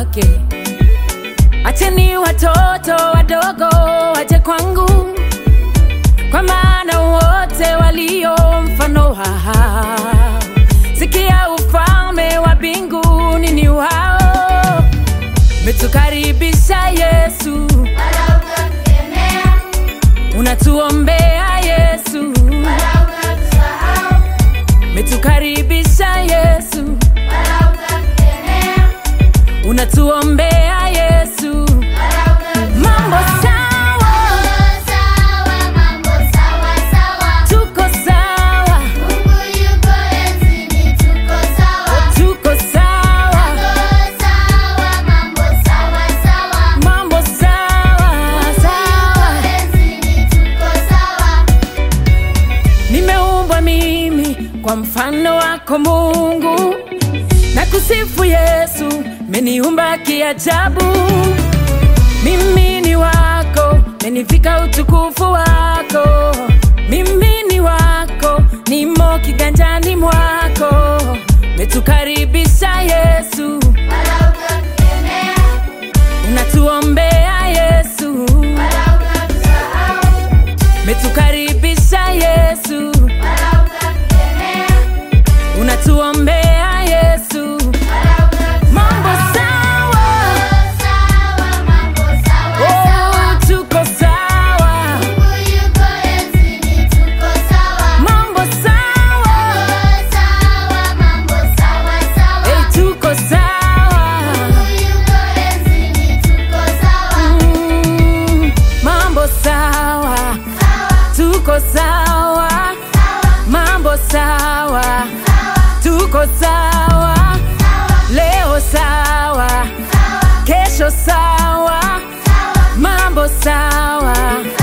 wake. Acheni watoto wadogo waje kwangu, kwa maana wote walio mfano wao. Sikia, ufalme wa mbinguni ni wao. Metukaribisha Yesu, wala ukatukemea, unatuombea Yesu, wala ukatusahau, metukaribisha Yesu, wala ukatukemea, unatuombea Yesu. wala ukatusahau. Mambo sawa, Sawa, mambo sawa sawa. tuko sawa, Mungu yuko enzini, tuko sawa. tuko sawa, Sawa, mambo sawa sawa. mambo sawa sawa. Enzini, tuko sawa. Nimeumbwa mimi kwa mfano wako Mungu, na kusifu Yesu, meniumba kiajabu. Mimi ni wako, menivika utukufu wako. Mimi ni wako, nimo kiganjani mwako. Metukaribisha Yesu, Wala ukatukemea, unatuombea Yesu. wala ukatusahau, Metukaribisha Yesu, wala ukatukemea, unatuombea Yesu. wala ukatusahau. Mambo sawa, Sawa, mambo sawa sawa. oh, tuko sawa. Mungu yuko enzini, tuko sawa. Mambo sawa, Sawa, mambo sawa sawa. hey, tuko sawa. Mungu yuko enzini, tuko sawa. Mm, mambo sawa, tuko sawa. Mambo sawa, tuko sawa. Leo sawa, kesho sawa. Mambo sawa.